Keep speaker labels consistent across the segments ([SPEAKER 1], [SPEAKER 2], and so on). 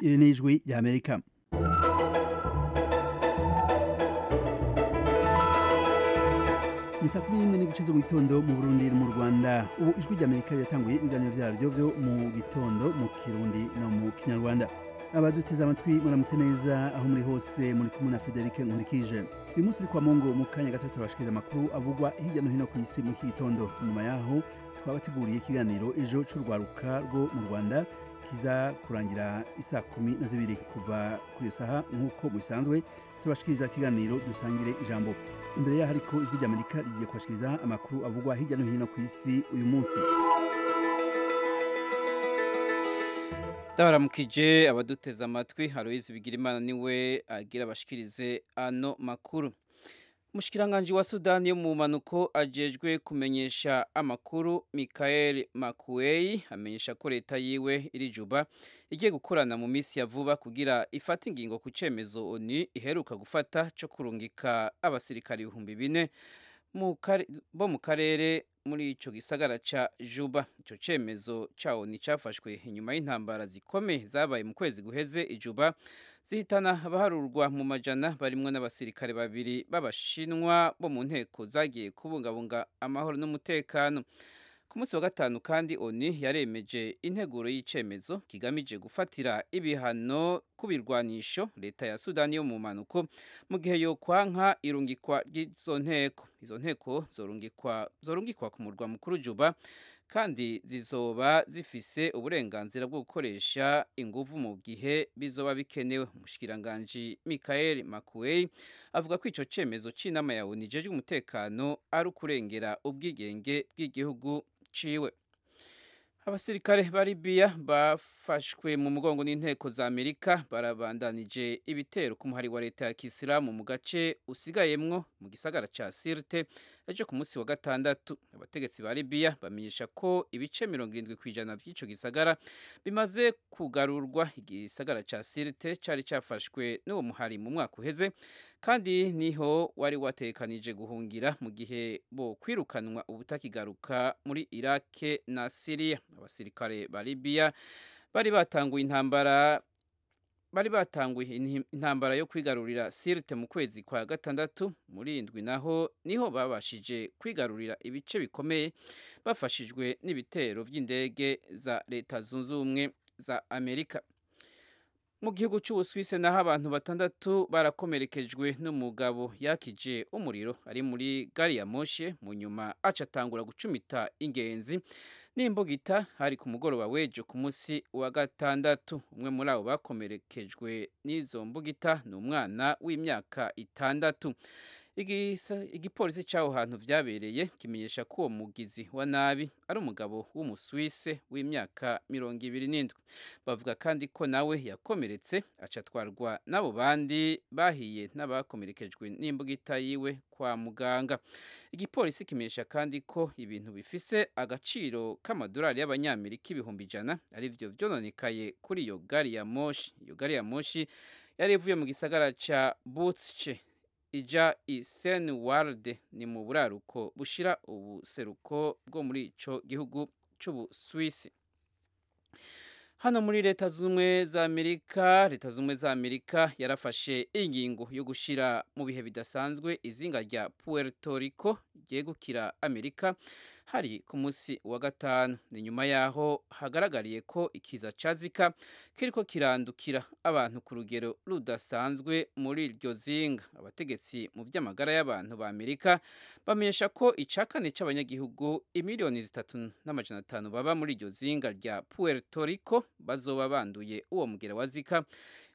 [SPEAKER 1] iri ni ijwi ry'amerika ni saa kumi n'imwe n'igice zo mu gitondo mu burundi no mu rwanda ubu ijwi ry'amerika riratanguye ibiganiro byaryo byo mu gitondo mu kirundi no mu kinyarwanda abaduteze amatwi muramutse neza aho muri hose muri kumwe na federike nkurikije uyu munsi uri kwa mongo mu kanya gato turabashikiriza amakuru avugwa hirya no hino ku isi mu iki gitondo nyuma yaho twabateguriye ikiganiro ejo cy'urwaruka rwo mu rwanda kiza kurangira isaa kumi na zibiri kuva ku iyo saha nk'uko bisanzwe tubashikiriza ikiganiro dusangire ijambo imbere yaho ariko ijwi ry'amerika rigiye kubashikiriza amakuru avugwa hirya no hino ku isi uyu munsi
[SPEAKER 2] ndabaramukije abaduteze amatwi haruyizi bigirimana niwe agira abashikirize ano makuru Mushikiranganji wa Sudani yo mu manuko ajejwe kumenyesha amakuru Michael Makuei amenyesha ko leta yiwe iri Juba igiye gukorana mu misi ya vuba kugira ifate ingingo ku cemezo ONU iheruka gufata co kurungika abasirikari ibihumbi bine bo mu karere muri ico gisagara ca Juba ico cemezo ca ONU cafashwe inyuma y'intambara zikomeye zabaye mu kwezi guheze ijuba zihitana abaharurwa mu majana barimwo n'abasirikare babiri b'abashinwa bo mu nteko zagiye kubungabunga amahoro n'umutekano ku munsi wa gatanu kandi ONU yaremeje integuro y'icemezo kigamije gufatira ibihano ku birwanisho leta ya Sudani yo mu manuko mu gihe yo kwanka irungikwa ry'izo nteko izo nteko zorungikwa zorungikwa ku murwa mukuru Juba kandi zizoba zifise uburenganzira bwo gukoresha inguvu mu gihe bizoba bikenewe umushyikiranganji Michael Makuei avuga ko ico cemezo c'inama ya ONU ijejwe umutekano ari ukurengera ubwigenge bw'igihugu ciwe abasirikare ba Libya bafashwe mu mugongo n'inteko za Amerika barabandanije ibitero ku muhari wa leta ya Kisilamu mu gace usigayemwo mu gisagara ca Sirte ejo ku munsi wa gatandatu abategetsi ba Libya bamenyesha ko ibice 70 kwijana by'ico gisagara bimaze kugarurwa igisagara ca Sirte cari cafashwe n'uwo muhari mu mwaka uheze kandi niho wari watekanije guhungira mu gihe bo kwirukanwa ubutakigaruka muri Iraq na Syria abasirikare ba Libya bari batanguye intambara bari batanguye intambara yo kwigarurira Sirte mu kwezi kwa gatandatu muri indwi naho niho babashije kwigarurira ibice bikomeye bafashijwe n'ibitero by'indege za leta zunze ubumwe za Amerika mu gihugu cy'ubusuwisi naho abantu batandatu barakomerekejwe n'umugabo yakije umuriro ari muri gari ya moshe mu nyuma acatangura gucumita ingenzi n'imbugita hari ku mugoroba w'ejo ku munsi wa gatandatu umwe muri abo bakomerekejwe n'izo mbugita ni umwana w'imyaka itandatu igipolisi cy'aho hantu byabereye kimenyesha ko uwo mugizi wa nabi ari umugabo w'umusuwise w'imyaka mirongo ibiri n'indwi bavuga kandi ko nawe yakomeretse acatwarwa n'abo bandi bahiye n'abakomerekejwe n'imbugita yiwe kwa muganga igipolisi kimenyesha kandi ko ibintu bifise agaciro k'amadolari y'abanyamerika ibihumbi ijana arivyo vyononekaye kuri iyo gari ya moshi iyo gari ya moshi yari ivuye mu gisagara ca butsce ija iseni warde ni mu buraruko bushira ubuseruko bwo muri ico gihugu c'ubusuwisi hano muri leta z'ubumwe za amerika leta z'ubumwe za amerika yarafashe ingingo yo gushira mu bihe bidasanzwe izinga rya puerto rico ryegukira amerika hari ku munsi wa gatanu ni nyuma yaho hagaragariye ko ikiza ca zika kiriko kirandukira abantu ku rugero rudasanzwe muri iryo zinga abategetsi mu by'amagara y'abantu ba amerika bamenyesha ko ica kane c'abanyagihugu imiliyoni zitatu n'amajana atanu baba muri iryo zinga rya puerto rico bazoba banduye uwo mugera wa zika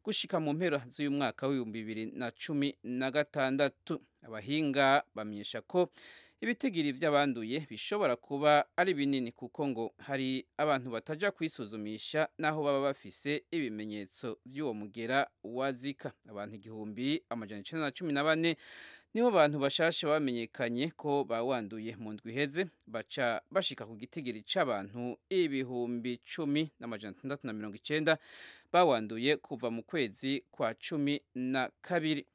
[SPEAKER 2] gushika mu mpera z'uyu mwaka w'ibihumbi bibiri na cumi na gatandatu abahinga bamenyesha ko ibitigiri by'abanduye bishobora kuba ari binini kuko ngo hari abantu bataja kwisuzumisha naho baba bafise ibimenyetso by'uwo mugera wa zika abantu igihumbi amajana icenda na cumi na bane nibo bantu bashasha bamenyekanye ko bawanduye mu ndwi iheze baca bashika ku gitigiri c'abantu ibihumbi cumi n'amajana atandatu na mirongo icenda bawanduye kuva mu kwezi kwa cumi na kabiri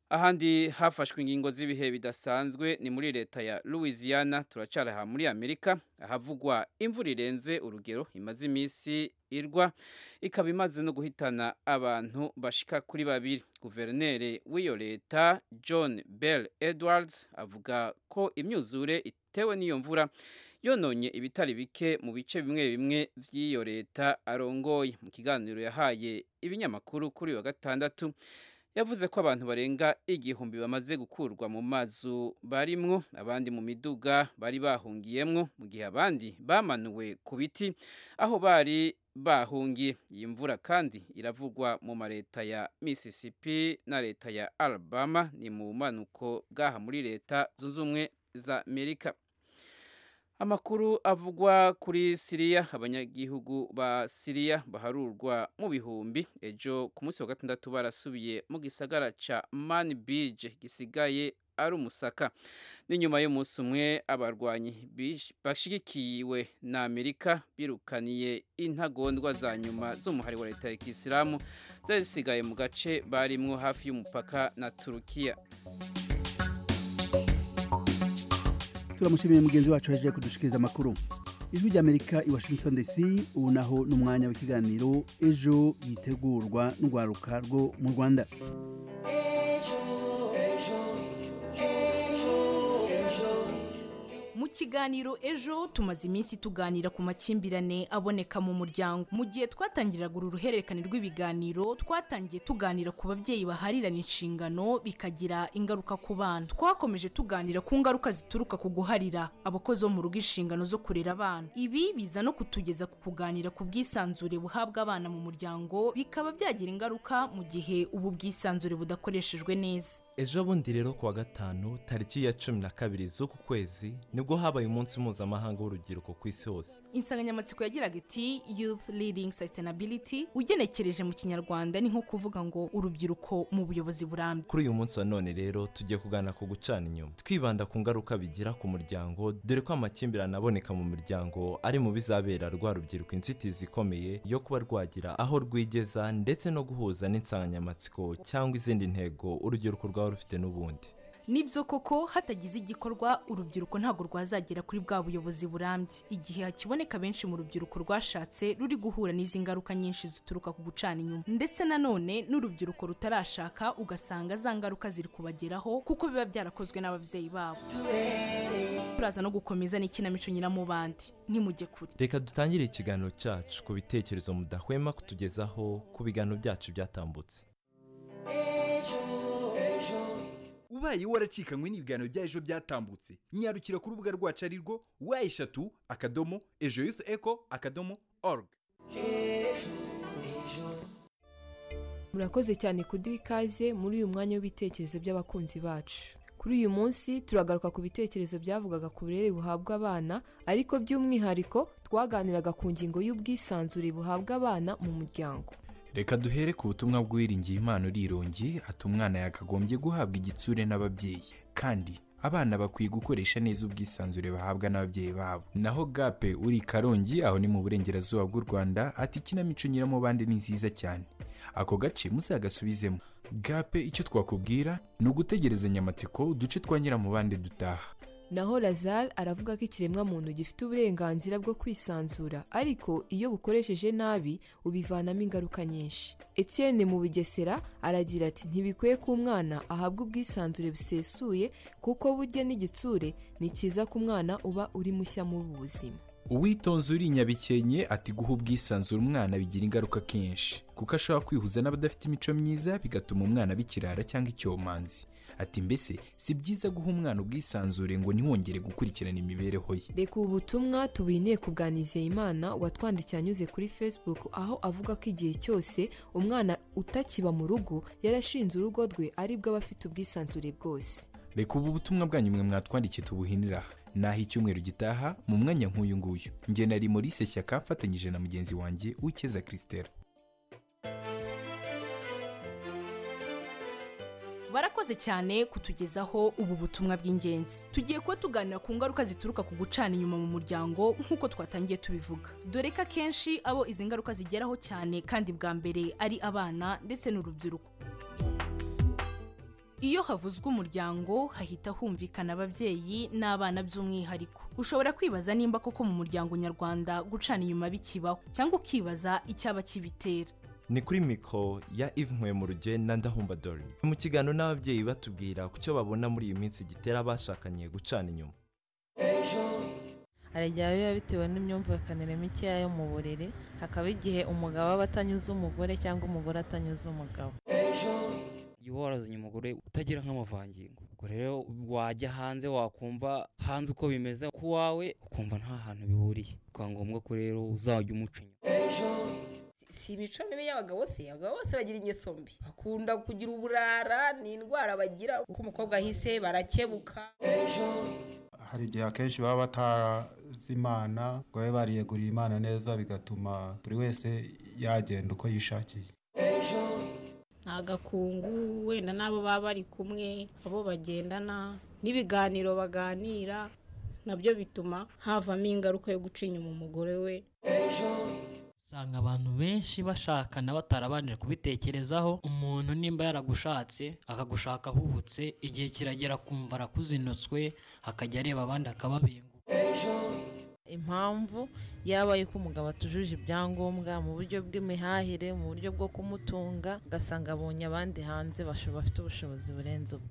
[SPEAKER 2] ahandi hafashwe ingingo z'ibihe bidasanzwe ni muri leta ya louisiana turacara aha muri amerika ahavugwa imvura irenze urugero imaze iminsi irwa ikaba imaze no guhitana abantu bashika kuri babiri guverineri w'iyo leta john bell edwards avuga ko imyuzure itewe n'iyo mvura yononye ibitari bike mu bice bimwe bimwe by'iyo leta arongoye mu kiganiro yahaye ibinyamakuru kuri uyu wa gatandatu yavuze ko abantu barenga igihumbi bamaze gukurwa mu mazu barimwo abandi mu miduga bari bahungiyemwo mu gihe abandi bamanuwe ku biti aho bari bahungiye iyi mvura kandi iravugwa mu mareta ya mississippi na leta ya alabama ni mu bumanuko bw'aha muri leta zunze ubumwe za amerika amakuru avugwa kuri siriya abanyagihugu ba siriya baharurwa mu bihumbi ejo ku munsi wa gatandatu barasubiye mu gisagara cya mani bije gisigaye ari umusaka ni nyuma y'umunsi umwe abarwanyi bashyigikiwe na amerika birukaniye intagondwa za nyuma z'umuhari wa leta ya kisilamu zari zisigaye mu gace barimwo hafi y'umupaka na turukiya
[SPEAKER 1] turamushimiye mugenzi wacu yaje kudushikiriza amakuru ijwi ry'amerika i washington dc ubu naho ni umwanya w'ikiganiro ejo yitegurwa n'urwaruka rwo mu rwanda
[SPEAKER 3] mu kiganiro ejo tumaze iminsi tuganira ku makimbirane aboneka mu muryango mu gihe twatangiraga uru ruhererekane rw'ibiganiro twatangiye tuganira ku babyeyi baharirana inshingano bikagira ingaruka ku bana twakomeje tuganira ku ngaruka zituruka ku guharira abakozi bo mu rugo inshingano zo kurera abana ibi biza no kutugeza ku kuganira ku bwisanzure buhabwa abana mu muryango bikaba byagira ingaruka mu gihe ubu bwisanzure budakoreshejwe neza
[SPEAKER 4] ejo bundi rero kuwa gatanu tariki ya cumi na kabiri z'uku kwezi nibwo habaye umunsi mpuzamahanga w'urubyiruko ku isi hose
[SPEAKER 3] insanganyamatsiko yagiraga iti youth leading sustainability ugenekereje mu kinyarwanda ni nko kuvuga ngo urubyiruko mu buyobozi burambye
[SPEAKER 4] kuri uyu munsi wa none rero tugiye kuganira ku gucana inyuma twibanda ku ngaruka bigira ku muryango dore ko amakimbirane aboneka mu muryango ari mu bizabera rwa rubyiruko inzitizi ikomeye yo kuba rwagira aho rwigeza ndetse no guhuza n'insanganyamatsiko cyangwa izindi ntego urubyiruko rwa rufite n'ubundi
[SPEAKER 3] nibyo koko hatagize igikorwa urubyiruko ntabwo rwazagera kuri bwa buyobozi burambye igihe hakiboneka benshi mu rubyiruko rwashatse ruri guhura n'izi ngaruka nyinshi zituruka ku gucana inyuma ndetse nanone n'urubyiruko rutarashaka ugasanga za ngaruka ziri kubageraho kuko biba byarakozwe n'ababyeyi babo turaza no gukomeza n'ikinamico nyiramubandi ntimujye kure
[SPEAKER 4] reka dutangire ikiganiro cyacu ku bitekerezo mudahwema kutugezaho ku biganiro byacu byatambutse
[SPEAKER 5] ubaye waracikanywe n'ibiganiro bya ejo byatambutse nyarukira ku rubuga rwacu ari rwo wa eshatu akadomo ejo yufu eko akadomo orugu
[SPEAKER 6] murakoze cyane kuduha ikaze muri uyu mwanya w'ibitekerezo by'abakunzi bacu kuri uyu munsi turagaruka ku bitekerezo byavugaga ku burere buhabwa abana ariko by'umwihariko twaganiraga ku ngingo y'ubwisanzure buhabwa abana mu muryango
[SPEAKER 7] reka duhere ku butumwa bw'uwiringiye impano urirongi ati umwana yakagombye guhabwa igitsure n'ababyeyi kandi abana bakwiye gukoresha neza ubwisanzure bahabwa n'ababyeyi babo naho gape uri karongi aho ni mu burengerazuba bw'u rwanda ati ikinamico nyiramubande ni nziza cyane ako gace muzagasubizemo gape icyo twakubwira ni ugutegerezanya amatsiko uduce twa nyiramubande dutaha
[SPEAKER 6] naho lazare aravuga ko ikiremwa muntu gifite uburenganzira bwo kwisanzura ariko iyo bukoresheje nabi ubivanamo ingaruka nyinshi Etienne mu bugesera aragira ati ntibikwiye ko umwana ahabwa ubwisanzure busesuye kuko burya n'igitsure ni cyiza ku mwana uba uri mushya muri ubu buzima
[SPEAKER 7] uwitonze uri nyabikenke ati guha ubwisanzure umwana bigira ingaruka kenshi kuko ashobora kwihuza n'abadafite imico myiza bigatuma umwana bikirara cyangwa icyomanzi ati mbese si byiza guha umwana ubwisanzure ngo ntiwongere gukurikirana imibereho ye
[SPEAKER 6] reka ubu butumwa tubuhineye ku bwa nizeyimana watwandikiye anyuze kuri facebook aho avuga ko igihe cyose umwana utakiba mu rugo yarashinze urugo rwe aribwo aba afite ubwisanzure bwose
[SPEAKER 7] reka ubu butumwa bwanyu mwe mwatwandikiye tubuhinira naho icyumweru gitaha mu mwanya nk'uyu nguyu nge nari Maurice Shyaka mfatanyije na mugenzi wanjye wikeza christelle
[SPEAKER 3] barakoze cyane kutugezaho ubu butumwa bw'ingenzi tugiye kuba tuganira ku ngaruka zituruka ku gucana inyuma mu muryango nk'uko twatangiye tubivuga dore ko akenshi abo izi ngaruka zigeraho cyane kandi bwa mbere ari abana ndetse n'urubyiruko iyo havuzwe umuryango hahita humvikana ababyeyi n'abana by'umwihariko ushobora kwibaza nimba koko mu muryango nyarwanda gucana inyuma bikibaho cyangwa ukibaza icyaba kibitera
[SPEAKER 4] ni kuri mikoro ya Yves Nkwemurugye na Ndahumbadori mu kiganiro n'ababyeyi batubwira ku cyo babona muri iyi minsi gitera abashakanye gucana inyuma
[SPEAKER 8] arajyayo biba bitewe n'imyumvikanire mikeya yo mu buriri hakaba igihe umugabo aba atanyuze umugore cyangwa umugore atanyuze umugabo
[SPEAKER 9] igihe uba warazanye umugore utagira nk'amavangingo ubwo rero wajya hanze wakumva hanze uko bimeze ku wawe ukumva nta hantu bihuriye bikaba ngombwa ko rero uzajya umuca inyuma
[SPEAKER 10] si imico mibi y'abagabo se abagabo bose bagira ingeso mbi bakunda kugira uburara ni indwara bagira uko umukobwa ahise barakebuka
[SPEAKER 11] hari igihe akenshi baba batarazi imana ngo babe bariyeguriye imana neza bigatuma buri wese yagenda uko yishakiye
[SPEAKER 12] agakungu wenda n'abo baba bari kumwe abo bagendana n'ibiganiro baganira nabyo bituma havamo ingaruka yo guca inyuma umugore we
[SPEAKER 13] usanga abantu benshi bashakana batarabanje kubitekerezaho umuntu nimba yaragushatse akagushaka ahubutse igihe kiragera akumva arakuzinutswe akajya areba abandi akababenguka
[SPEAKER 8] impamvu yabaye ko umugabo atujuje ibyangombwa mu buryo bw'imihahire mu buryo bwo kumutunga ugasanga abonye abandi hanze basho- bafite ubushobozi burenze ubwe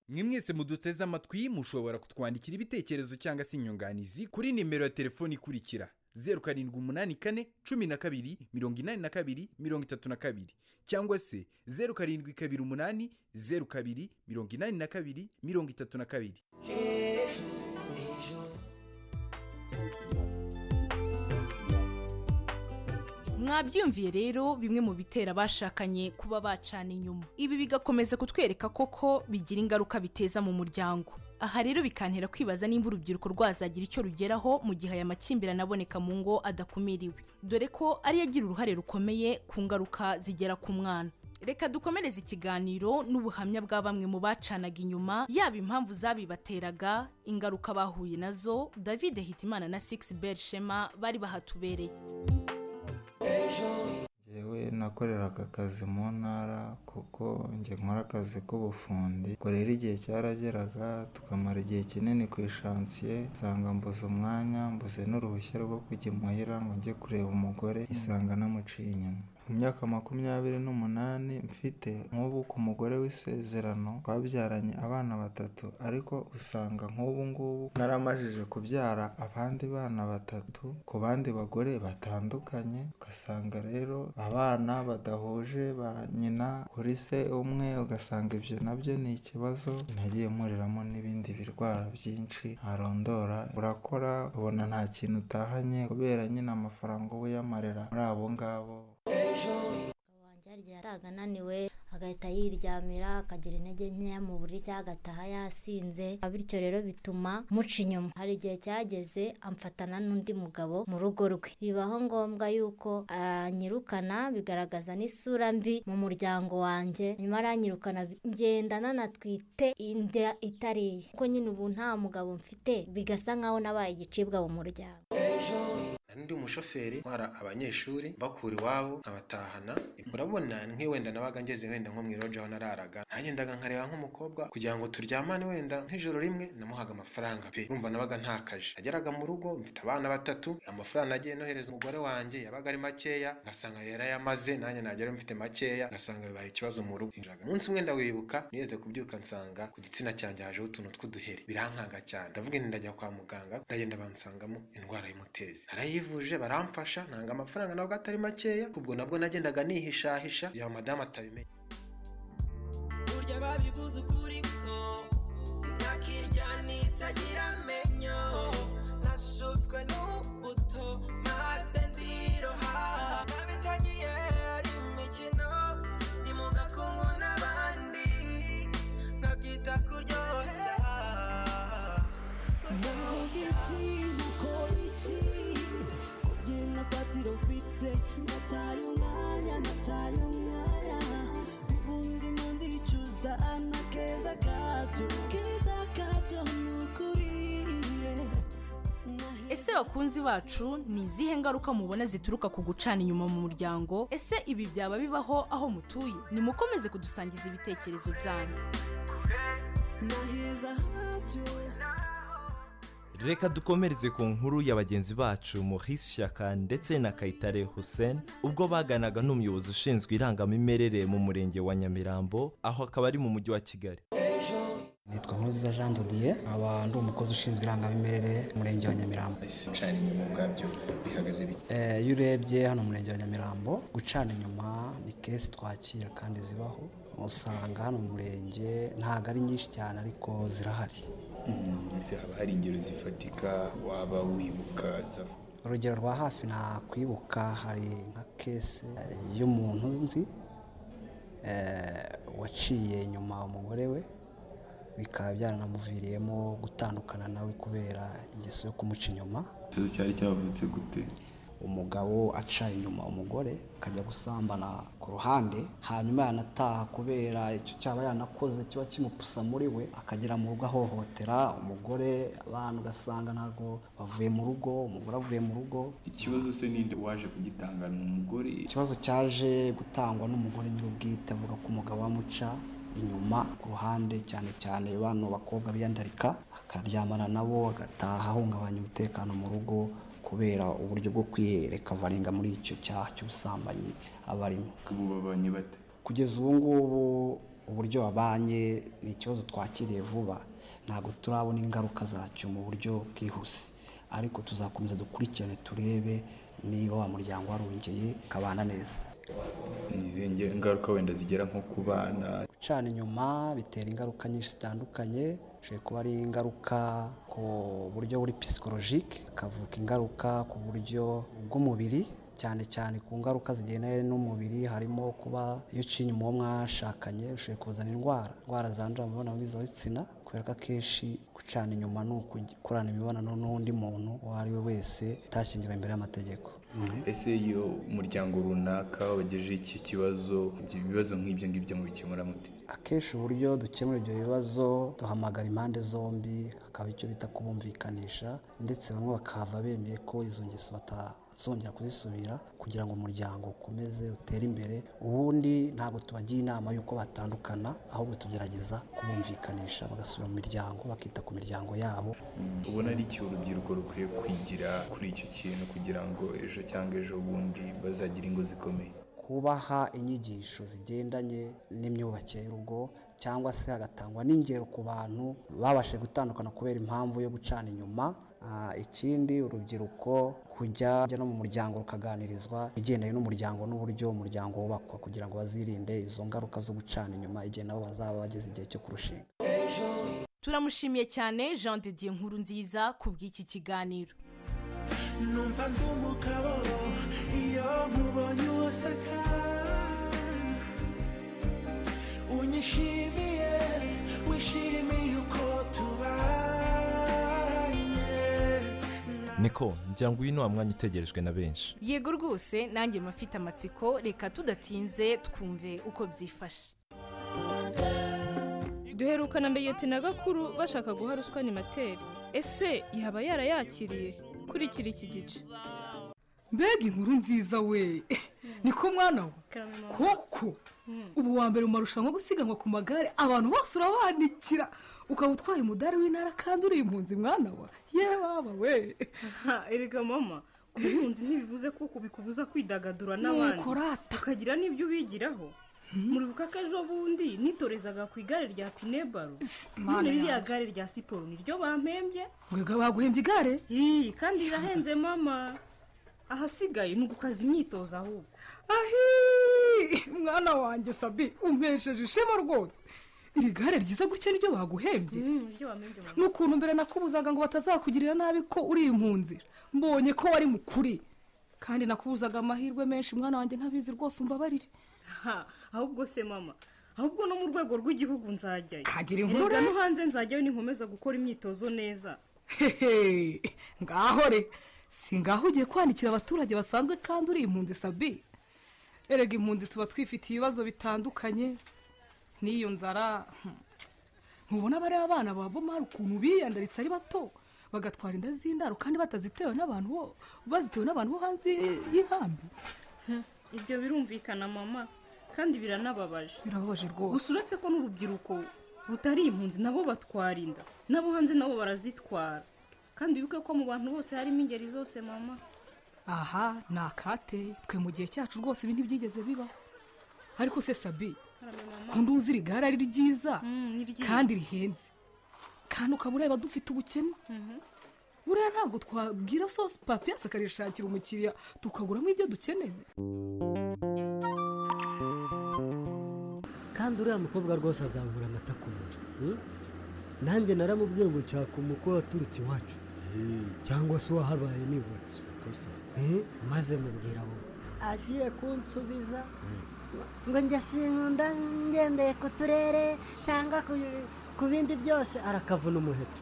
[SPEAKER 5] mwe mwese muduteze amatwi mushobora kutwandikira ibitekerezo cyangwa se inyunganizi kuri nimero ya telefoni ikurikira zeru karindwi umunani kane cumi na kabiri mirongo inani na kabiri mirongo itatu na kabiri cyangwa se zeru karindwi kabiri umunani zeru kabiri mirongo inani na kabiri mirongo itatu na kabiri
[SPEAKER 3] mwabyumviye rero bimwe mu bitera abashakanye kuba bacana inyuma ibi bigakomeza kutwereka koko bigira ingaruka biteza mu muryango aha rero bikantera kwibaza nimba urubyiruko rwazagira icyo rugeraho mu gihe aya makimbirane aboneka mu ngo adakumiriwe dore ko ariyo agira uruhare rukomeye ku ngaruka zigera ku mwana reka dukomereze ikiganiro n'ubuhamya bwa bamwe mu bacanaga inyuma yaba impamvu zabibateraga ingaruka bahuye nazo david hitimana na six bel shema bari bahatubereye
[SPEAKER 14] Yewe nakoreraga akazi mu ntara kuko njye nkora akazi k'ubufundi ubwo rero igihe cyarageraga tukamara igihe kinini ku ishansiye nsanga mbuze umwanya mbuze n'uruhushya rwo kujya imuhira ngo njye kureba umugore isanga namuciye inyuma mu myaka makumyabiri n'umunani mfite nk'ubu ku mugore w'isezerano twabyaranye abana batatu ariko usanga nk'ubu ngubu naramajije kubyara abandi bana batatu ku bandi bagore batandukanye ugasanga rero abana badahuje ba nyina kuri se umwe ugasanga ibyo nabyo ni ikibazo nagiye muriramo n'ibindi birwara byinshi ntarondora urakora ubona nta kintu utahanye kubera nyine amafaranga uba uyamarira muri abo ngabo
[SPEAKER 15] wanjye yaraga ananiwe agahita yiryamira akagira intege nkeya mu buriri cyangwa agataha yasinze bityo rero bituma muca inyuma hari igihe cyageze amfatana n'undi mugabo mu rugo rwe bibaho ngombwa yuko aranyirukana bigaragaza n'isura mbi mu muryango wanjye nyuma aranyirukana bi- ngenda nanatwite inda itariye kuko nyine ubu nta mugabo mfite bigasa nkaho nabaye igicibwa mu muryango
[SPEAKER 16] Nari ndi umushoferi utwara abanyeshuri mbakura iwabo nkabatahana urabona nk'iwenda nabaga ngeze wenda nko mu iroja aho nararaga nagendaga nkareba nk'umukobwa kugira ngo turyamane wenda nk'ijoro rimwe namuhaga amafaranga pe urumva nabaga ntakaje nageraga mu rugo mfite abana batatu amafaranga nagiye nohereza umugore wanjye yabaga ari makeya ngasanga yarayamaze nanjye nagera mfite makeya ngasanga bibaye ikibazo mu rugo Injiraga umunsi umwe ndawibuka nigeze kubyuka nsanga ku gitsina cyanjye hajeho utuntu tw'uduheri birankanga cyane ndavuga nti ndajya kwa muganga ndagenda bansangamo indwara y'umutezi narayivuje baramfasha nanga amafaranga nabwo atari makeya ubwo nabwo nagendaga nihishahisha kugira ngo madamu atabimenya
[SPEAKER 17] burya babivuze ukuri ko imyaka iryana itagira amenyo nashutswe n'ubuto maze ndiroha nabitangiye ari imikino ni mu gakungu n'abandi nkabyita kuryoshya
[SPEAKER 18] Navuga iki nakora iki kubyina fatiro mfite nataye umwanya nataye umwanya ubundi mandicuza ana keza kabyo keza kabyo ni ukuri yeah.
[SPEAKER 3] ese bakunzi bacu ni izihe ngaruka mubona zituruka ku gucana inyuma mu muryango ese ibi byaba bibaho aho mutuye nimukomeze kudusangiza ibitekerezo byanyu
[SPEAKER 18] naheza habyo
[SPEAKER 4] reka dukomereze ku nkuru ya bagenzi bacu Maurice Shyaka ndetse na Kayitare Hussein ubwo baganaga n'umuyobozi ushinzwe irangamimerere mu murenge wa Nyamirambo aho akaba ari mu mujyi wa Kigali
[SPEAKER 19] nitwa nkurunziza jean dodiye nkaba ndi umukozi ushinzwe irangamimerere mu murenge wa nyamirambo
[SPEAKER 16] gucana inyuma ubwabyo bihagaze bite
[SPEAKER 19] Eh, iyo urebye hano mu murenge wa nyamirambo gucana inyuma ni kesi twakira kandi zibaho usanga hano mu murenge ntabwo ari nyinshi cyane ariko zirahari
[SPEAKER 16] ese haba hari ingero zifatika waba wibuka zavuga
[SPEAKER 19] urugero rwa hafi nakwibuka hari nka kesi eh, y'umuntu nzi eh, waciye inyuma umugore we bikaba byaranamuviriyemo gutandukana nawe kubera ingeso yo kumuca inyuma
[SPEAKER 14] ikibazo cyari cyavutse gute
[SPEAKER 19] umugabo aca inyuma umugore akajya gusambana ku ruhande hanyuma yanataha kubera icyo cyaba yanakoze kiba kimupusa muri we akagera mu rugo ahohotera umugore abantu ugasanga ntabwo bavuye mu rugo umugore avuye mu rugo
[SPEAKER 14] ikibazo se ninde waje kugitanga ni umugore
[SPEAKER 19] ikibazo cyaje gutangwa n'umugore nyir'ubwite avuga ko umugabo amuca inyuma ku ruhande cyane cyane bano bakobwa biyandarika akaryamana nabo agataha ahungabanya umutekano mu rugo kubera uburyo bwo kwiyereka avarenga muri icyo cyaha cy'ubusambanyi aba arimo
[SPEAKER 14] ubu babanye bate
[SPEAKER 19] kugeza ubu ngubu uburyo babanye ni ikibazo twakiriye vuba ntabwo turabona ingaruka zacyo mu buryo bwihuse ariko tuzakomeza dukurikirane turebe niba wa muryango warongeye ukabana neza
[SPEAKER 14] ni izihe nge- ingaruka wenda zigera nko ku bana
[SPEAKER 19] gucana inyuma bitera ingaruka nyinshi zitandukanye bishobora kuba ari ingaruka ku buryo buri pisikolojike hakavuka ingaruka ku buryo bw'umubiri cyane cyane ku ngaruka zigendanye n'umubiri harimo kuba iyo uciye inyuma uwo mwashakanye bishobora kuzana indwara indwara zandurira mu mibonano mpuzabitsina kubera ko akenshi gucana inyuma ni ugukorana imibonano n'undi muntu uwo ari we wese utashyingiwe imbere y'amategeko
[SPEAKER 14] ese iyo umuryango runaka wagejeje iki kibazo ibyo bibazo nk'ibyo ngibyo mubikemura mute
[SPEAKER 19] akenshi uburyo dukemura ibyo bibazo duhamagara impande zombi hakaba icyo bita kubumvikanisha ndetse bamwe bakahava bemeye ko izo ngeso batazongera kuzisubira kugira ngo umuryango ukomeze utere imbere ubundi ntabwo tubagira inama y'uko batandukana ahubwo tugerageza kubumvikanisha bagasubira mu miryango bakita ku miryango yabo
[SPEAKER 14] ubona ari iki urubyiruko rukwiye kwigira kuri icyo kintu kugira ngo ejo cyangwa ejo bundi bazagire ingo zikomeye
[SPEAKER 19] kubaha inyigisho zigendanye n'imyubakire y'urugo cyangwa se hagatangwa n'ingero ku bantu babashije gutandukana kubera impamvu yo gucana inyuma Ah, ikindi urubyiruko kujya kujya no mu muryango rukaganirizwa ibigendanye n'umuryango n'uburyo umuryango wubakwa kugira ngo bazirinde izo ngaruka zo gucana inyuma igihe nabo bazaba bageze igihe cyo kurushinga
[SPEAKER 3] turamushimiye cyane jean didier nkuru nziza ku bw'iki kiganiro
[SPEAKER 18] numva ndi umugabo iyo nkubonye useka unyishimiye wishimiye uko tubanye
[SPEAKER 4] niko ngira ngo uyu ni wa mwanya utegerejwe na benshi
[SPEAKER 3] yego rwose nanjye mafite amatsiko reka tudatinze twumve uko byifashe
[SPEAKER 20] duherukana na gakuru bashaka guha ruswa materi ese yaba yarayakiriye kurikira iki gice
[SPEAKER 21] mbega inkuru nziza we niko mwana we koko ubu wa mbere mu marushanwa yo gusiganwa ku magare abantu bose urabanikira ukaba utwaye umudari w'intara kandi uri impunzi mwana wa yewe baba we
[SPEAKER 22] erega mama kuba impunzi ntibivuze kuko bikubuza kwidagadura
[SPEAKER 21] Nuko
[SPEAKER 22] n'abandi
[SPEAKER 21] urata.
[SPEAKER 22] ukagira n'ibyo ubigiraho muribuka ko ejo bundi nitorezaga ku igare rya pinebaro
[SPEAKER 21] Mana
[SPEAKER 22] none ririya
[SPEAKER 21] yanjye.
[SPEAKER 22] gare rya siporo niryo bampembye
[SPEAKER 21] mwebwe baguhembye igare
[SPEAKER 22] Ii, kandi rirahenze mama ahasigaye ni ugukaza imyitozo ahubwo
[SPEAKER 21] ahi mwana wanjye sabi umpesheje ishema rwose iri gare ryiza gutya niryo baguhembye
[SPEAKER 22] niryo bampembye mama
[SPEAKER 21] n'ukuntu mbere nakubuzaga ngo batazakugirira nabi ko uri impunzi mbonye ko wari mukuri kandi nakubuzaga amahirwe menshi mwana wanjye ntabizi rwose umbabarire
[SPEAKER 22] Ha, ahubwo se mama ahubwo no mu rwego rw'igihugu nzajyayo
[SPEAKER 21] Kagira inkuru
[SPEAKER 22] Erega
[SPEAKER 21] re.
[SPEAKER 22] no hanze nzajyayo ninkomeza gukora imyitozo neza
[SPEAKER 21] hehe ngaho re si ngaho ugiye kwandikira abaturage basanzwe kandi uri impunzi sabi erega impunzi tuba twifitiye ibibazo bitandukanye n'iyo nzara hmm. ntubona bariya abana ba bomari ukuntu biyandaritse ari bato bagatwara inda z'indaro kandi batazitewe n'abantu bo bazitewe n'abantu bo hanze y'inkambi
[SPEAKER 22] ibyo birumvikana mama kandi biranababaje
[SPEAKER 21] birababaje rwose
[SPEAKER 22] gusa uretse ko n'urubyiruko rutari impunzi nabo batwara inda nabo hanze nabo barazitwara kandi wibuke ko mu bantu bose harimo ingeri zose mama
[SPEAKER 21] aha ni akateye twe mu gihe cyacu rwose ibi ntibyigeze bibaho ariko se sabi kundi uzi iri gare ari ryiza kandi rihenze kandi ukaba ureba dufite ubukene buriya ntabwo twabwira sosi papiyasi akarishakira umukiriya tukaguramo ibyo dukeneye
[SPEAKER 1] kandi uriya mukobwa rwose azabura amata ku munwa hmm? nanjye naramubwiye ngo nshaka umukwe waturutse iwacu cyangwa se uwahabaye nibura Hmm? maze mubwira bo
[SPEAKER 2] agiye kunsubiza ngo njya sinkunda ngendeye ku turere cyangwa ku- ku bindi byose
[SPEAKER 1] arakavuna umuheto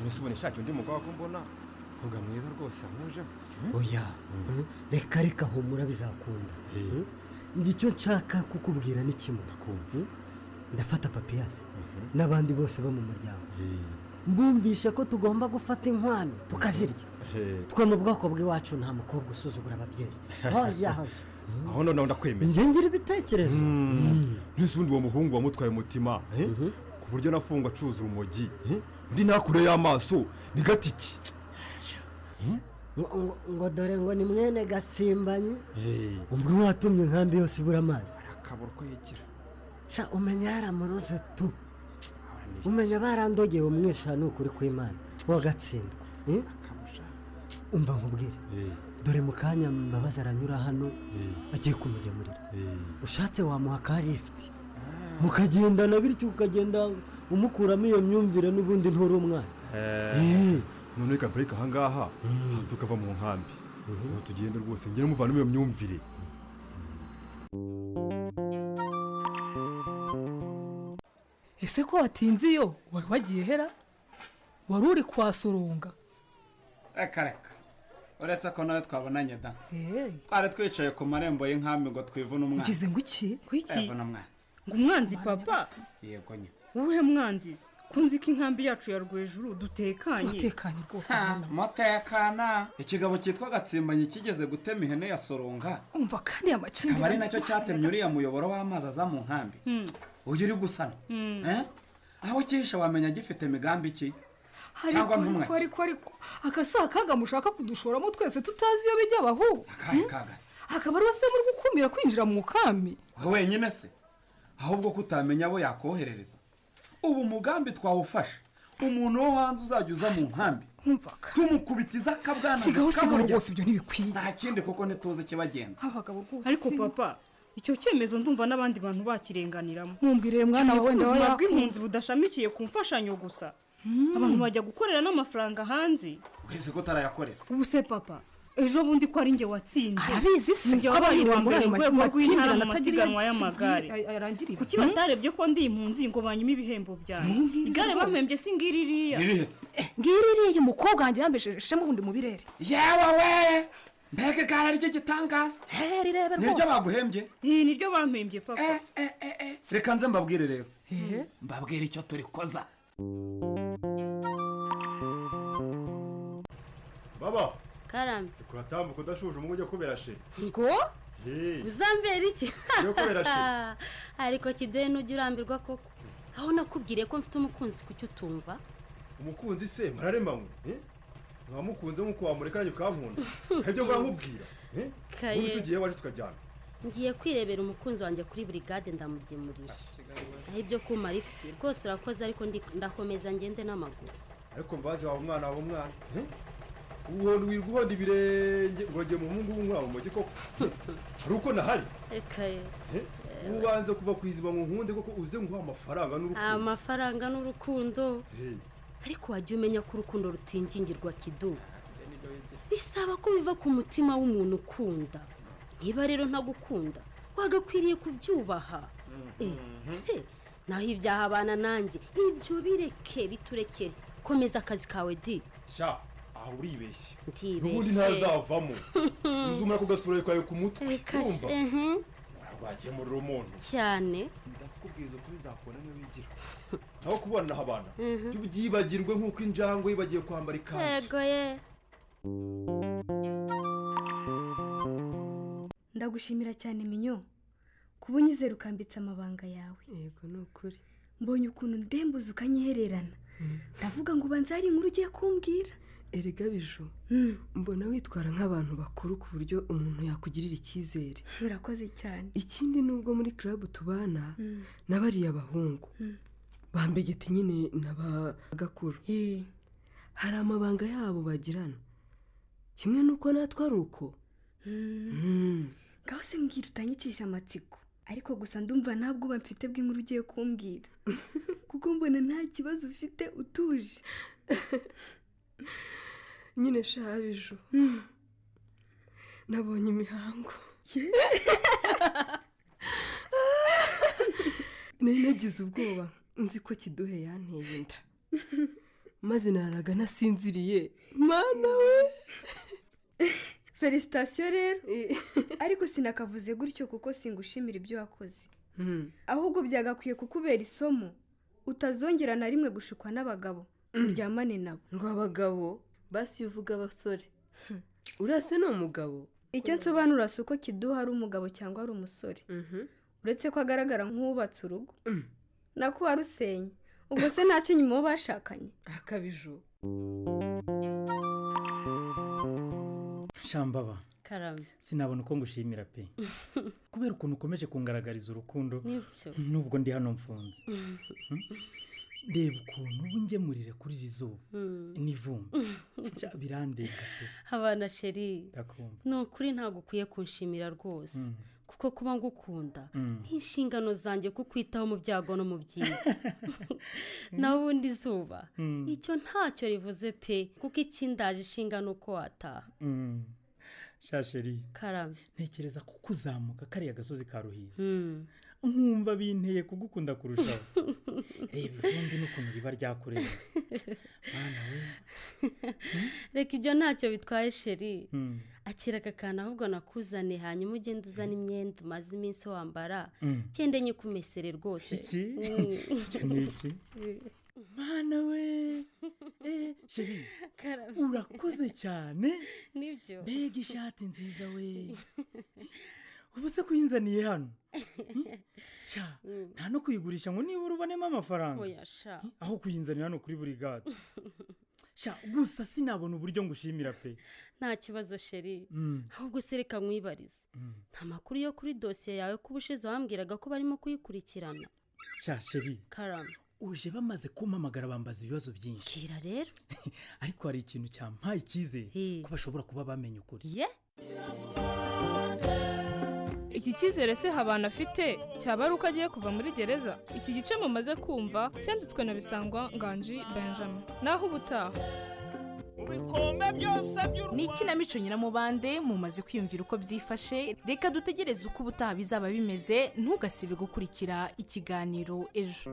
[SPEAKER 23] ntusubone nshake undi mugabo ko mbona mvuga mwiza rwose nkuje
[SPEAKER 1] oya hmm? reka reka humura bizakunda Hmm? njye icyo nshaka kukubwira ni kimwe Hmm? ndafata papiyasi n'abandi bose bo mu muryango mbumvishe ko tugomba gufata inkwano tukazirya twe mu bwoko bw'iwacu nta mukobwa usuzugura ababyeyi hoya hoya
[SPEAKER 23] aho noneho ndakwemeye
[SPEAKER 1] njye ngira ibitekerezo
[SPEAKER 23] n'isundi uwo muhungu wamutwaye umutima eh? ku buryo nafungwa acuza urumogi eh? undi nakure y'amaso ni gatiki
[SPEAKER 1] ngo- ngo- ngo dore ngo ni mwene gatsimbanye ubwo watumye inkambi yose ibura amazi
[SPEAKER 23] akabura uko yigira
[SPEAKER 1] sha umenya yaramuroze tu umenya barandogeye umwisha ni ukuri kw'imana wagatsindwa eh? umva nkubwire dore mu kanya mbabazi aranyura hano agiye kumugemurira ushatse wamuha ka lifuti mukagendana bityo ukagenda umukuramo iyo myumvire n'ubundi nturi umwana
[SPEAKER 23] none reka mparike ahangaha aha tukava mu nkambi ubu tugende rwose ngere muvanamo iyo myumvire
[SPEAKER 21] ese ko watinze iyo wari wagiye hera wari uri kwasurunga
[SPEAKER 24] reka reka uretse ko nawe twabonanye da twari twicaye ku marembo y'inkambi ngo twivune umwanzi
[SPEAKER 22] ugize ngo iki ngo iki
[SPEAKER 24] Twivune umwanzi
[SPEAKER 22] ngo umwanzi papa
[SPEAKER 24] yego nyine
[SPEAKER 22] wowe mwanzizi kunzi ko inkambi yacu ya rwejuru dutekanye
[SPEAKER 21] dutekanye rwose
[SPEAKER 24] mutekana ikigabo cyitwa gatsimbanyi kigeze gutema ihene ya soronga
[SPEAKER 21] umva kandi aya
[SPEAKER 24] akaba ari
[SPEAKER 21] makimbirane
[SPEAKER 24] nacyo cyatemye uriya muyoboro w'amazi aza mu nkambi
[SPEAKER 21] Hmm.
[SPEAKER 24] uyu uri gusana
[SPEAKER 21] Hmm.
[SPEAKER 24] Eh? aho ukihisha wamenya gifite migambi iki
[SPEAKER 21] ariko
[SPEAKER 24] cyangwa ntumwe
[SPEAKER 21] ariko ariko ariko akasaha kaga mushaka kudushoramo twese tutazi iyo bijya abahu
[SPEAKER 24] akahe kagase
[SPEAKER 21] akaba ari se muri gukumira kwinjira mu kami
[SPEAKER 24] wowe wenyine se ahubwo ko utamenya abo yakoherereza ubu umugambi twawufashe umuntu wo hanze uzajya uza mu nkambi tumukubitiza akabwana
[SPEAKER 21] Sigaho, sigaho
[SPEAKER 24] tukamurya.
[SPEAKER 21] rwose ibyo ntibikwiye
[SPEAKER 24] nta kindi kuko ntituzi ikibagenza
[SPEAKER 21] abagabo rwose
[SPEAKER 22] ariko
[SPEAKER 21] sinzi.
[SPEAKER 22] papa icyo cyemezo ndumva n'abandi bantu bakirenganiramo
[SPEAKER 21] Mumbwirire mwana
[SPEAKER 22] Cyane
[SPEAKER 21] wawe,
[SPEAKER 22] ko
[SPEAKER 21] ndawe
[SPEAKER 22] ubuzima
[SPEAKER 21] yakumva.
[SPEAKER 22] bw'impunzi budashamikiye ku mfashanyo gusa abantu bajya gukorera n'amafaranga hanze
[SPEAKER 24] wese ko utarayakorera
[SPEAKER 22] ubu se papa ejo bundi ko ari njye watsinze
[SPEAKER 21] arabizi se
[SPEAKER 22] njye
[SPEAKER 21] ko
[SPEAKER 22] wabaye
[SPEAKER 21] abahirwa
[SPEAKER 22] uwa
[SPEAKER 21] muri
[SPEAKER 22] mbere
[SPEAKER 21] ayo
[SPEAKER 22] mu rwego rw'intara
[SPEAKER 21] makimbirane
[SPEAKER 22] mu
[SPEAKER 21] atagira
[SPEAKER 22] masiganwa
[SPEAKER 21] iyo
[SPEAKER 22] y'amagare
[SPEAKER 21] yarangirira
[SPEAKER 22] kuki batarebye ko ndi impunzi ngo banyume ibihembo byanjye igare bampembye si ngiri iriya
[SPEAKER 21] ngiri iriya umukobwa wanjye yambeshejemo ubundi mu birere
[SPEAKER 24] yewe we mbega igare ari ryo gitangaza
[SPEAKER 21] rirebe
[SPEAKER 24] niryo
[SPEAKER 21] rwose
[SPEAKER 24] baguhembye
[SPEAKER 22] iyi niryo bampembye papa
[SPEAKER 24] reka nze mbabwire rero mbabwire icyo turi koza
[SPEAKER 23] baba
[SPEAKER 25] karame
[SPEAKER 23] kuratambuka udashuje umugu ujya kubera she
[SPEAKER 25] ngo
[SPEAKER 23] Eh,
[SPEAKER 25] uzambera iki
[SPEAKER 23] Yo kubera ki?
[SPEAKER 25] ariko kideyi nujya urambirwa koko aho nakubwiriye ko mfite umukunzi kuki utumva
[SPEAKER 23] umukunzi se mararema mwe eh? mwamukunze nk'uko wamureka nanjye ukankunda ibyo muramubwira eh?
[SPEAKER 25] Kaye.
[SPEAKER 23] ubundi tugiye waje tukajyana
[SPEAKER 25] ngiye kwirebera umukunzi wanjye kuri burigade ndamugemurira aho ibyo kumara ifite rwose urakoze ariko ndi- ndakomeza ngende n'amaguru
[SPEAKER 23] ariko mbazi wawe umwana wawe umwana eh? uhondo wirwa uhonda ibirenge ngo njye mu muhungu w'umwana umugi koko hari uko nahari
[SPEAKER 25] ekaye
[SPEAKER 23] eh? ubanze kuva ku iziba ngo nkunde koko uze nguha amafaranga n'urukundo
[SPEAKER 25] amafaranga n'urukundo
[SPEAKER 23] Eh,
[SPEAKER 25] ariko wajya umenya ko urukundo rutingingirwa kidu bisaba ko biva ku mutima w'umuntu ukunda niba rero ntagukunda wagakwiriye kubyubaha Eh, he, naho ibyaha abana nanjye ibyo bireke biturekere komeza akazi kawe di
[SPEAKER 23] sha aha uribeshye
[SPEAKER 25] Ndibeshye.
[SPEAKER 23] ubundi ntazavamo uzumara ku gasura kawe ku mutwe
[SPEAKER 25] Kashe,
[SPEAKER 23] urumva
[SPEAKER 25] mhm,
[SPEAKER 23] ntabwo wakemurira umuntu
[SPEAKER 25] cyane
[SPEAKER 23] kubwiza ukuri nzakubona niyo wigira aho kubona abana byibagirwe nk'uko injangwe yibagiye kwambara ikanzu
[SPEAKER 25] yego ye
[SPEAKER 26] ndagushimira cyane minyo kuba unyizera ukambitse amabanga yawe yego ni ukuri mbonye ukuntu ndembuza ukanyihererana ndavuga ngo ubanza hari inkuru ugiye kumbwira
[SPEAKER 27] erega biju mbona witwara nk'abantu bakuru ku buryo umuntu yakugirira icyizere
[SPEAKER 26] urakoze cyane
[SPEAKER 27] ikindi nubwo muri club tubana n'abariya bahungu bambegeti nyine na ba gakuru hari amabanga yabo bagirana kimwe n'uko natwe ari uko
[SPEAKER 26] ngaho se mbwira utanyikisha amatsiko ariko gusa ndumva nta bwoba mfite bw'inkuru ugiye kumbwira kuko mbona nta kibazo ufite utuje
[SPEAKER 27] nyine shabiju nabonye imihango nari nagize ubwoba nzi ko kiduhe yanteye inda maze naraga nasinziriye mwana we
[SPEAKER 26] felicitasiyo rero ariko sinakavuze gutyo kuko singushimira ibyo wakoze ahubwo byagakwiye kukubera isomo utazongera na rimwe gushukwa n'abagabo uryamane nabo
[SPEAKER 27] ngo abagabo basi iyo uvuga abasore urase ni umugabo
[SPEAKER 26] icyo nsobanura si uko kiduha ari umugabo cyangwa ari umusore uretse ko agaragara nk'uwubatse urugo nako warusenya ubwo se ntacyo nyuma uwo bashakanye
[SPEAKER 27] akabiju
[SPEAKER 9] shambaba
[SPEAKER 28] karame
[SPEAKER 9] sinabona uko ngushimira pe kubera ukuntu ukomeje kungaragariza urukundo
[SPEAKER 28] Nibyo.
[SPEAKER 9] nubwo ndi hano mfunze reba ukuntu wingemurire kuri iri zuba
[SPEAKER 25] Mm.
[SPEAKER 9] n'ivumbi Cya, birandega pe
[SPEAKER 25] abana sheri
[SPEAKER 9] ndakumva
[SPEAKER 25] ni ukuri ntabwo ukwiye kunshimira rwose
[SPEAKER 9] Mm.
[SPEAKER 25] kuko kuba ngukunda
[SPEAKER 9] Mm.
[SPEAKER 25] ni inshingano zanjye kukwitaho mu byago no mu byiza nawe ubundi zuba
[SPEAKER 9] Mm.
[SPEAKER 25] icyo ntacyo rivuze pe kuko ikindaje inshingano uko wataha
[SPEAKER 9] Mm. sha sheri
[SPEAKER 25] karame
[SPEAKER 9] ntekereza ko kuzamuka kariya gasozi ka ruhiza
[SPEAKER 25] Mm.
[SPEAKER 9] nkumva binteye kugukunda kurushaho reba ivumbi n'ukuntu riba ryakurenze
[SPEAKER 25] reka ibyo ntacyo bitwaye sheri
[SPEAKER 9] Mm.
[SPEAKER 25] akira aka kantu ahubwo nakuzane hanyuma ugende uzana imyenda umaze iminsi wambara
[SPEAKER 9] Mm.
[SPEAKER 25] ugende nyikukumesere rwose
[SPEAKER 9] iki
[SPEAKER 25] Mm.
[SPEAKER 9] Icyo ni iki mwana we eh, sheri urakoze cyane
[SPEAKER 25] nibyo
[SPEAKER 9] mbega ishati nziza we ubu se kuyinzaniye hano sha nta no kuyigurisha ngo nibura ubonemo amafaranga
[SPEAKER 25] oya sha
[SPEAKER 9] aho kuyinzanira hano kuri buri gare sha gusa sinabona uburyo ngushimira pe
[SPEAKER 25] nta kibazo sheri
[SPEAKER 9] Mm.
[SPEAKER 25] ahubwo se reka nkwibarize nta makuru yo kuri dosiye yawe kuba ushize wambwiraga ko barimo kuyikurikirana
[SPEAKER 9] sha sheri
[SPEAKER 25] karame
[SPEAKER 9] uje bamaze kumpamagara bambaza ibibazo byinshi
[SPEAKER 25] kira rero
[SPEAKER 9] ariko hari ikintu cyampaye icyizere ko bashobora kuba bamenye ukuri
[SPEAKER 25] ye
[SPEAKER 22] iki cyizere se habana afite cyaba ari uko agiye kuva muri gereza iki gice mumaze kumva cyanditswe na bisangwa nganji benjamin naho ubutaha
[SPEAKER 3] ni ikinamico nyiramubande mumaze kwiyumvira uko byifashe reka dutegereze uko ubutaha bizaba bimeze ntugasibe gukurikira ikiganiro ejo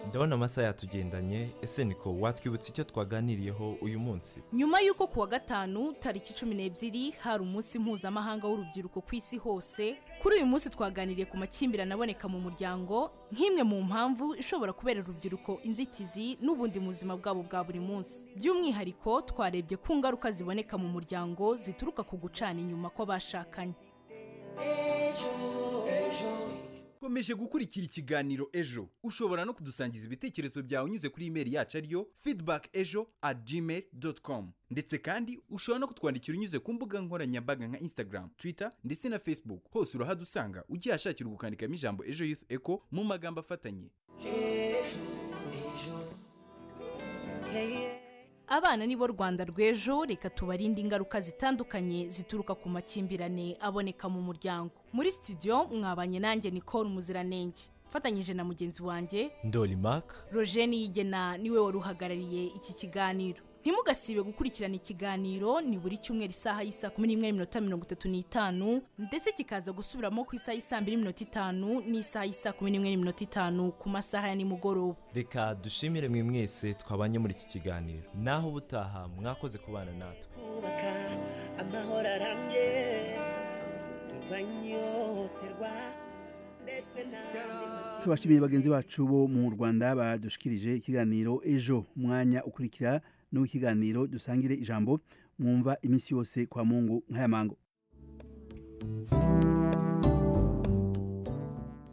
[SPEAKER 4] ndabona amasaha yatugendanye ese niko watwibutsa icyo twaganiriyeho uyu munsi
[SPEAKER 3] nyuma y'uko ku wa gatanu tariki cumi n'ebyiri hari umunsi mpuzamahanga w'urubyiruko ku isi hose kuri uyu munsi twaganiriye ku makimbirane aboneka mu muryango nk'imwe mu mpamvu ishobora kubera urubyiruko inzitizi n'ubundi mu buzima bwabo bwa buri munsi by'umwihariko twarebye ku ngaruka ziboneka mu muryango zituruka ku gucana inyuma kw'abashakanye
[SPEAKER 5] ukomeje gukurikira ikiganiro ejo ushobora no kudusangiza ibitekerezo byawe unyuze kuri imeri yacu ariyo feedback ejo at gmail com ndetse kandi ushobora no kutwandikira unyuze ku mbuga nkoranyambaga nka instagram twitter ndetse na facebook hose urahadusanga ugihashakira ugukandikamo ijambo ejo youth echo mu magambo afatanye
[SPEAKER 3] abana nibo rwanda rw'ejo reka tubarinde ingaruka zitandukanye zituruka ku makimbirane aboneka mu muryango muri studio mwabanye nanjye nicole muziranenge mfatanyije na mugenzi wanjye
[SPEAKER 4] ndoli mark
[SPEAKER 3] roger niyigena niwe wari uhagarariye iki kiganiro ntimugasibe gukurikirana ikiganiro ni buri cyumweru isaha y'isa kumi n'imwe n'iminota mirongo itatu n'itanu ndetse kikaza gusubiramo ku isaha y'isaa mbiri n'iminota itanu n'isaha y'isa kumi n'imwe n'iminota itanu ku masaha ya nimugoroba
[SPEAKER 4] reka dushimire mwe mwese twabanye muri iki kiganiro naho ubutaha mwakoze kubana natwe
[SPEAKER 18] kubaka amahoro arambye turwanye ihohoterwa ndetse
[SPEAKER 29] tubashimiye bagenzi bacu bo mu rwanda badushikirije ikiganiro ejo umwanya ukurikira n'ikiganiro dusangire ijambo mwumva iminsi yose kwa mungu nk'aya mango